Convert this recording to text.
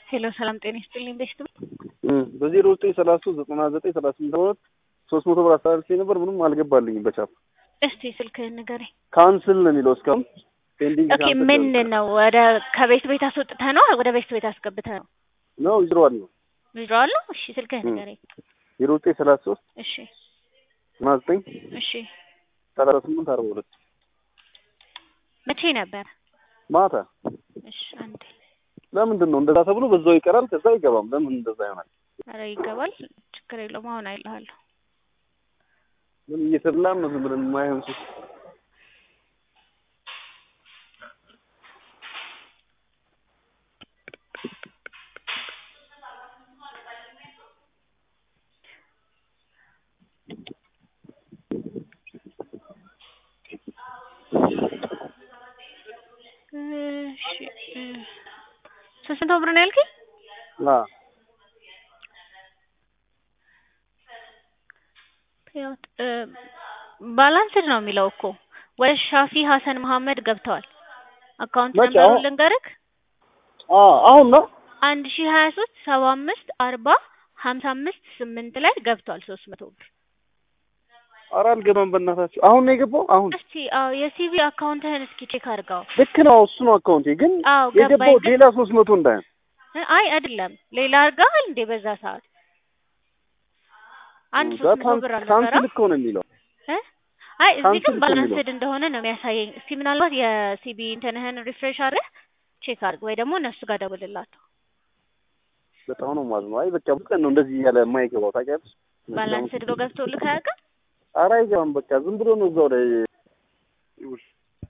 ሄሎ ሰላም ጤና ይስጥልኝ። ቤስት በዜሮ ዘጠኝ ሰላሳ ሶስት ዘጠና ዘጠኝ ሰላሳ ስምንት ሁለት ሶስት መቶ ብር አስተላልፌ ነበር። ምንም አልገባልኝም በቻፕ እስቲ ስልክህን ንገረኝ። ካንስል ነው የሚለው እስካሁን ፔንዲንግ ኦኬ ምን ነው ወደ ከቤት ቤት አስወጥተህ ነው ወደ ቤት ቤት አስገብተህ ነው? ነው ይዝረዋል ነው ዊዝድሮዋል ነው? እሺ ስልክህን ንገረኝ። ዜሮ ዘጠኝ ሰላሳ ሶስት እሺ ዘጠና ዘጠኝ እሺ ሰላሳ ስምንት አርባ ሁለት መቼ ነበር? ማታ እሺ አንዴ ለምንድን ነው እንደዛ ተብሎ በዛው ይቀራል፣ ከዛ አይገባም። ለምን እንደዛ ይሆናል? ኧረ ይገባል፣ ችግር የለውም። አሁን አይልሃለሁ። ምን እየተብላን ነው? ዝም ብለን የማይሆን ሱስ እሺ ሶስት መቶ ብር ነው ያልከኝ? አዎ ፔይአውት ባላንስድ ነው የሚለው እኮ ወደ ሻፊ ሀሰን መሀመድ ገብተዋል። አካውንት መቼ? ነምበሩን አሁን? ልንገርክ አዎ አሁን ነው አንድ ሺ ሀያ ሶስት ሰባ አምስት አርባ ሀምሳ አምስት ስምንት ላይ ገብቷል ሶስት መቶ ብር። ኧረ አልገባም በእናታችሁ። አሁን ነው የገባው። አሁን እስቲ አዎ የሲቪ አካውንትህን እስኪ ቼክ አድርገው። ልክ ነው እሱ ነው አካውንቴ፣ ግን አዎ የገባው ገባኝ። ግን ሌላ ሶስት መቶ እንዳይሆን አይ አይደለም ሌላ አድርገሃል እንዴ በዛ ሰዓት አንድ እዛ ሶስት መቶ ካን- ብር ካንስል አልነበረም? እኮ ነው የሚለው። እ? አይ እዚህ ካንስል ግን እኮ የሚለው። ባላንስድ እንደሆነ ነው የሚያሳየኝ። እስቲ ምናልባት የሲቢ እንትንህን ሪፍሬሽ አድርገህ ቼክ አድርግ ወይ ደግሞ እነሱ ጋር ደውልላቸው። በጣም ነው የማዝነው። አይ በቃ ብዙ ቀን ነው እንደዚህ እያለ የማይገባው ታውቂያለሽ። ባላንስድ ብሎ ገብቶልህ አያውቅም? ኧረ አይገባም። በቃ ዝም ብሎ ነው እዛው ላይ ይውል